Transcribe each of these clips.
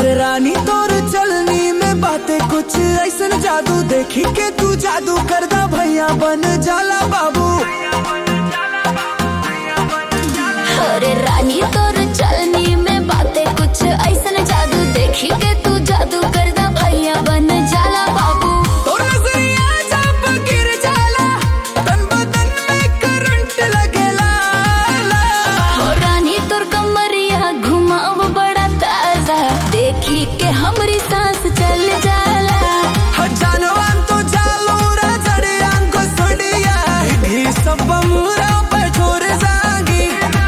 अरे रानी तोर चलनी में बातें कुछ ऐसन जादू देखी के तू जादू कर दा भैया बन जाला बाबू अरे रानी तोर चलनी में बातें कुछ ऐसन जादू देखी के तू जादू कर दा भैया बन जाला बाबू तोर नजरिया जब गिर जाला तन बदन में करंट लगेला हो रानी तोर कमरिया घुमाव बड़ा ताजा देखी के हमरी सांस चल जाला जानवान तो जालो राजड़िया को सोडिया ही सब मुरा पे छोड़ जागी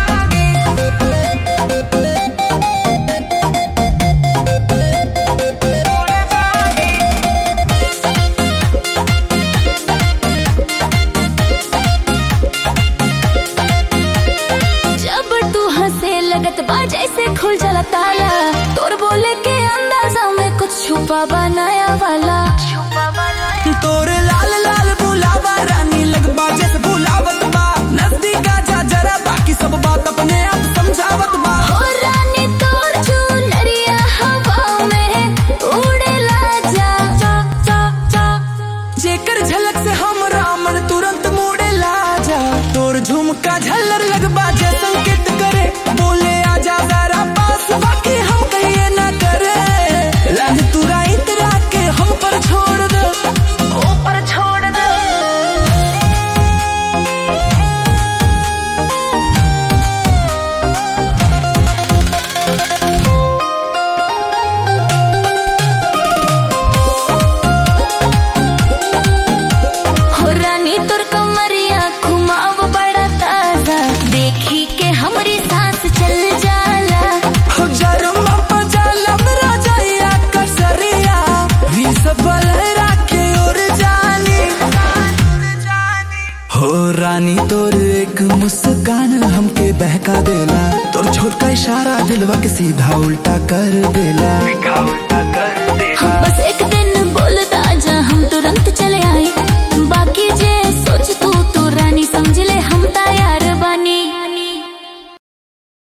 जब तू हंसे लगत बा जैसे खुल जाला ताला तोर बोले के अंदाजा में कुछ छुपा बनाया वाला तोरे लाल लाल बुलावा रानी लगबा जैसे बुलावत बा नजदीक आजा जरा बाकी सब बात अपने आप समझावत बा हो रानी तोर चुनरिया हवा में उड़ेला जा जा जा जा जेकर झलक से हम रामन तुरंत मुड़े ला जा तोर झुमका झल्लर लगबा जे संकेत करे बोले आजा जरा पास बाकी हम कहिए ना करे लाज तुरा इतरा के हम पर छोड़ दो ऊपर छोड़ दो हो रानी तोर कमरिया घुमाव बड़ा ताजा देखी के हमरी सांस चल जाला जरमा पजालम राजैया कसरिया वी सब लहरा के उड़ जानी हो रानी तोर एक मुस्कान हमके बहका देला तोर छोट का इशारा दिलवा के सीधा उल्टा कर देला बस एक दिन